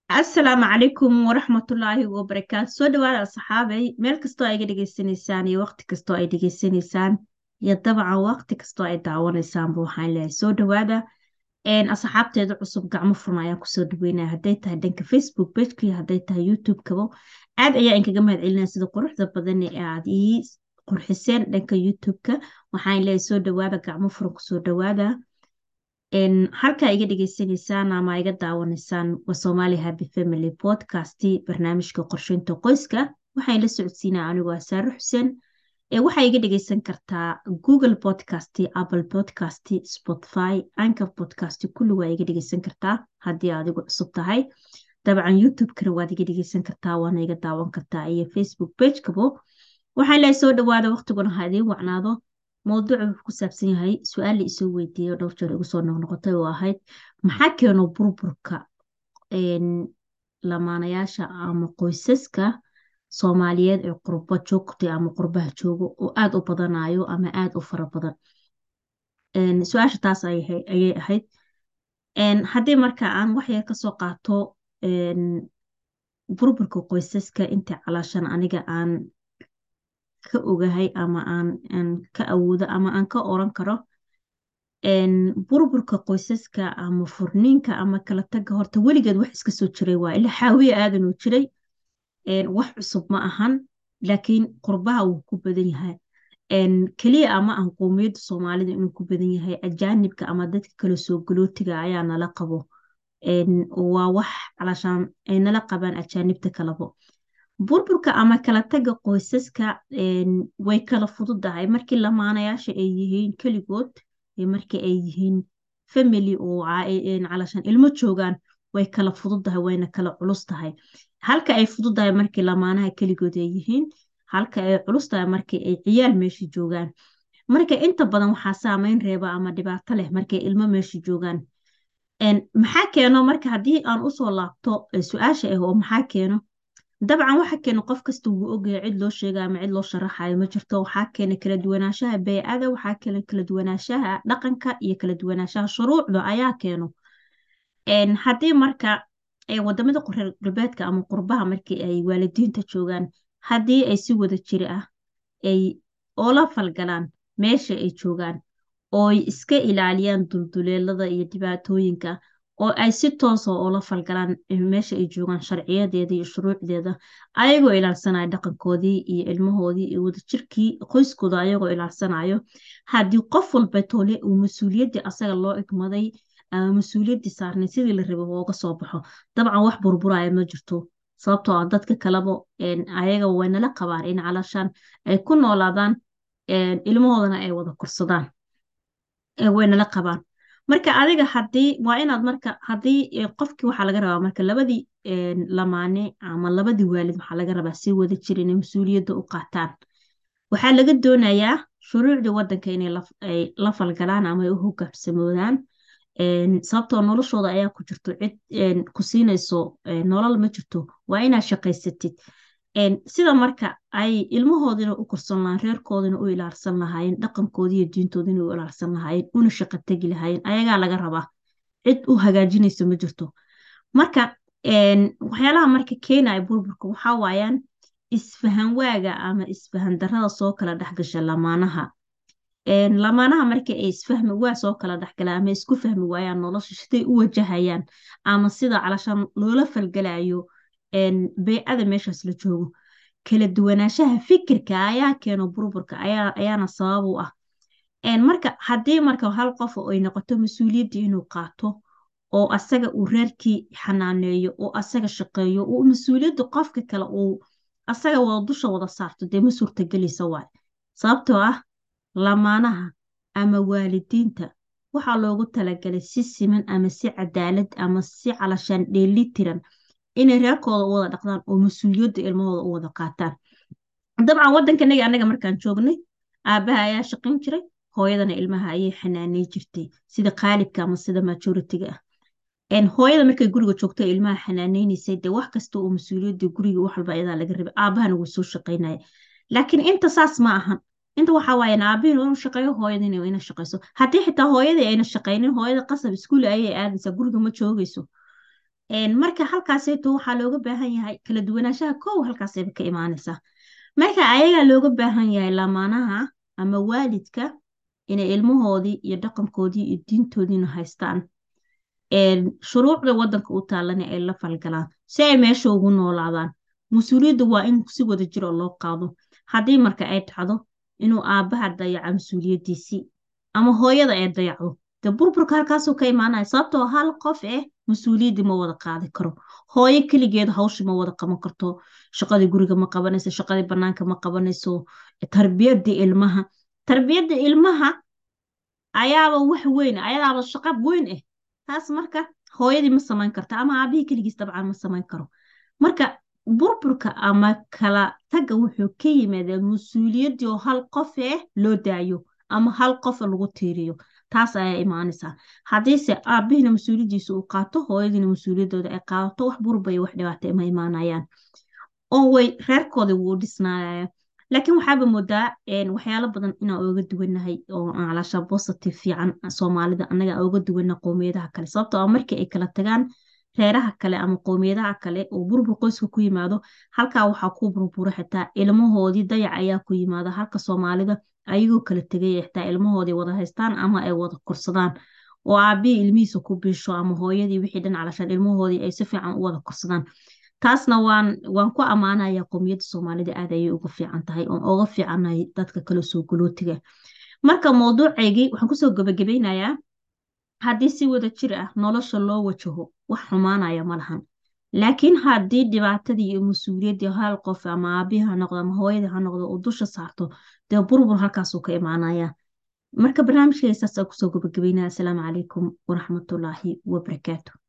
asalaamu calaykum waraxmatullaahi wabarakaatu soo dhawaada asxaabay meel kastoo ay iga dhegeysanaysaan iyo waqti kastoo ay dhegeysanaysaan iyo dabcan waqti kastoo ay daawanaysaanba waxaan leeyahay soo dhawaada asxaabteeda cusub gacmo furna ayaan kusoo dhaweynaya hadday tahay dhanka facebook pageka iyo hadday tahay youtube-kaba aad ayaa inkaga mahad celinaya sida quruxda badan ee aad ii qurxiseen dhanka youtube-ka waxaan leeyahay soo dhawaada gacmo furan kusoo dhawaada halkaa iga dhegeysanaysaan ama iga daawanaysaan waa Somali Happy Family Podcast barnaamijka qorsheynta qoyska waxaan la socodsiinaa anigoo ah Saare Xuseen ee waxaa iga dhegeysan kartaa Google Podcast, Apple Podcast, Spotify, Anchor Podcast kulli waa iga dhegeysan kartaa haddii adigu cusub tahay dabcan YouTube-kana waad iga dhegeysan kartaa waana iga daawan kartaa iyo Facebook page-kabo waxaan leeyahay soo dhawaada waqtiguna ha idiin wacnaado mowduucu wuxuu ku saabsan yahay su-aal la isoo weydiiyo dhowr jeer igu soo noqnoqotay oo ahayd maxaa keeno burburka lamaanayaasha ama qoysaska soomaaliyeed ee qurbo joogta ama qurbaha joogo oo aada u badanayo ama aada u fara badan su-aasha taas ayay ahayd haddii marka aan waxyar kasoo qaato burburka qoysaska inta calaashan aniga aan ka ogahay ama aan ka awoodo ama aan ka oran karo burburka qoysaska ama furniinka ama kala taga horta weligeed wax iska soo jiray waa ila xaawiye aadanuu jiray wax cusub ma ahan laakiin qurbaha wuu ku badan yahay keliya ama aan qowmiyadda soomaalida inuu ku badan yahay ajaanibka ama dadka kale soo galootiga ayaa nala qabo waa wax calaashaan ay nala qabaan ajaanibta kalabo burburka ama kala taga qoysaska way kala fududahay markii lamaanayaasha ay yihiin keligood markii ay yihiin family oo calashan ilmo joogaan way kala fududahay wayna kala culus tahay halka ay fududahay markii lamaanaha keligood ay yihiin halka ay culus tahay markii ay ciyaal meesha joogaan marka inta badan waxaa saameyn reeba ama dhibaato leh markay ilmo meesha joogaan maxaa keeno marka haddii aan usoo laabto su-aasha ah oo maxaa keeno dabcan waxa keena qof kasta wuu ogyahay cid loo sheega ama cid loo sharaxayo ma jirto waxaa keena kala duwanaanshaha beycada waxaa keena kala duwanaanshaha dhaqanka iyo kala duwanaanshaha shuruucda ayaa keeno haddii marka wadamada reer galbeedka ama qurbaha markii ay waalidiinta joogaan haddii ay si wada jiri ah ay oola falgalaan meesha ay joogaan ooy iska ilaaliyaan dulduleelada iyo dhibaatooyinka oo ay si toosa oola falgalaan meesha ay joogaan sharciyadeeda iyo shuruucdeeda ayagoo ilaalsanayo dhaqankoodii iyo ilmahoodii iyo wadajirkii qoyskooda ayagoo ilaalsanayo haddii qof walba tole uu mas-uuliyaddii asaga loo igmaday ama mas-uuliyaddii saarnay sidii la raba ooga soo baxo dabcan wax burburaya ma jirto sababtoo ah dadka kaleba ayaga waynala qabaan in calashaan ay ku noolaadaan ilmahoodana ay wada korsadaan waynala qabaan marka adiga hadii waa inaad marka haddii qofkii waxaa laga rabaa marka labadii lamaane ama labadii waalid waxaa laga rabaa si wada jir inay mas-uuliyadda u qaataan waxaa laga doonayaa shuruucdii wadanka inay la falgalaan ama ay u hogaamsamoodaan sababtoo noloshooda ayaa ku jirto cid ku siinayso nolol ma jirto waa inaad shaqaysatid sida marka ay ilmahoodina u korsan lahayn reerkoodina u ilaalsan lahaayeen dhaqankoodi iyo diintoodina u ilaalsan lahaayeen una shaqo tegi lahaayeen ayagaa laga rabaa cid u hagaajinayso ma jirto marka waxyaalaha marka keenaya burburka waxaa waayaan isfahan waaga ama isfahan darada soo kala dhexgasha lamaanaha lamaanaha marka ay isfahmi waa soo kala dhexgala ama isku fahmi waayaan nolosha siday u wajahayaan ama sida calashaan loola falgalayo beycada meeshaas la joogo kala duwanaanshaha fikirka ayaa keeno burburka ayaana sabab u ah marka haddii marka hal qof ay noqoto mas-uuliyaddii inuu qaato oo asaga uu reerkii xanaaneeyo oo asaga shaqeeyo oo mas-uuliyadda qofka kale uu asaga wada dusha wada saarto dee ma suurtagelaysa waay sababtoo ah lamaanaha ama waalidiinta waxaa loogu talagalay si siman ama si cadaalad ama si calashaan dheelitiran inay reerkooda u wada dhaqdaan oo mas-uuliyadda ilmahooda u wada qaataan dabcan waddankanaga annaga markaan joognay aabbaha ayaa shaqayn jiray hooyadana ilmaha ayay xanaaney jirtay sida qaalibka ama sida majoritiga ah hooyada markay guriga joogto ilmaha xanaaneynaysay dee wax kasta oo mas-uuliyadda guriga wax walba iyadaa laga rabay aabahana wuu soo shaqaynaya laakiin inta saas ma ahan inta waxaa waayaan aabihin inuu shaqeeyo hooyadina ina shaqeyso haddii xitaa hooyadii ayna shaqaynin hooyada qasab iskuul ayay aadaysaa guriga ma joogayso marka halkaasayto waxaa looga baahan yahay kala duwanaanshaha kow halkaasayba ka imaanaysaa marka ayagaa looga baahan yahay lamaanaha ama waalidka inay ilmahoodii iyo dhaqankoodii iyo diintoodiina haystaan shuruucda wadanka u taalana ay la falgalaan si ay meesha ugu noolaadaan mas-uuliyadda waa in si wada jir oo loo qaado haddii marka ay dhacdo inuu aabbaha dayaco mas-uuliyaddiisii ama hooyada ay dayacdo dee burburka halkaasuu ka imaanaya sababtoo hal qof eh mas-uuliyaddii ma wada qaadi karo hooyo keligeed hawsha ma wada qaban karto shaqadii guriga ma qabanayso shaqadii bannaanka ma qabanayso tarbiyadda ilmaha tarbiyadda ilmaha ayaaba wax weyn ayadaaba shaqo weyn ah taas marka hooyadii ma samayn karto ama aabihii keligiis dabcan ma samayn karo marka burburka ama kala tagga wuxuu ka yimaadaa mas-uuliyaddii oo hal qof eh loo daayo ama hal qof lagu tiiriyo taas ayaa imaanaysaa haddiise aabbihiina mas-uuliyaddiisa uu qaato hooyadiina mas-uuliyaddooda ay qaadato wax burbaya wax dhibaata ma imaanayaan oo way reerkooda wuu dhisnaaya laakiin waxaaba moodaa waxyaalo badan inaan ooga duwanahay oo calaasha positive fiican soomaalida annaga ooga duwana qowmiyadaha kale sababtoo ah markii ay kala tagaan reeraha kale ama qowmiyadaha kale oo burbur qoyska ku yimaado halkaa waxaa ku burbura xitaa ilmahoodii dayac ayaa ku yimaada halka soomaalida ayagoo kala tegay xitaa ilmahoodii wada haystaan ama ay wada korsadaan oo aabihii ilmihiisa ku biisho ama hooyadii wixii dhan calashaan ilmahoodii ay si fiican u wada korsadaan taasna waan waan ku ammaanaya qowmiyadda soomaalida aad ayay uga fiican tahay oon oga fiicannahay dadka kale soo galootiga marka mowduucaygii waxaan kusoo gabagabeynayaa haddii si wada jir ah nolosha loo wajaho wax xumaanaya ma lahan laakiin haddii dhibaatadii iyo mas-uuliyaddii hal qof ama aabbihi ha noqdo ama hooyadii ha noqdo uu dusha saarto dee burbur halkaasuu ka imaanaya marka barnaamijkayga saas aa kusoo gabagabeynaya asalaamu calaykum waraxmatullaahi wabarakaatu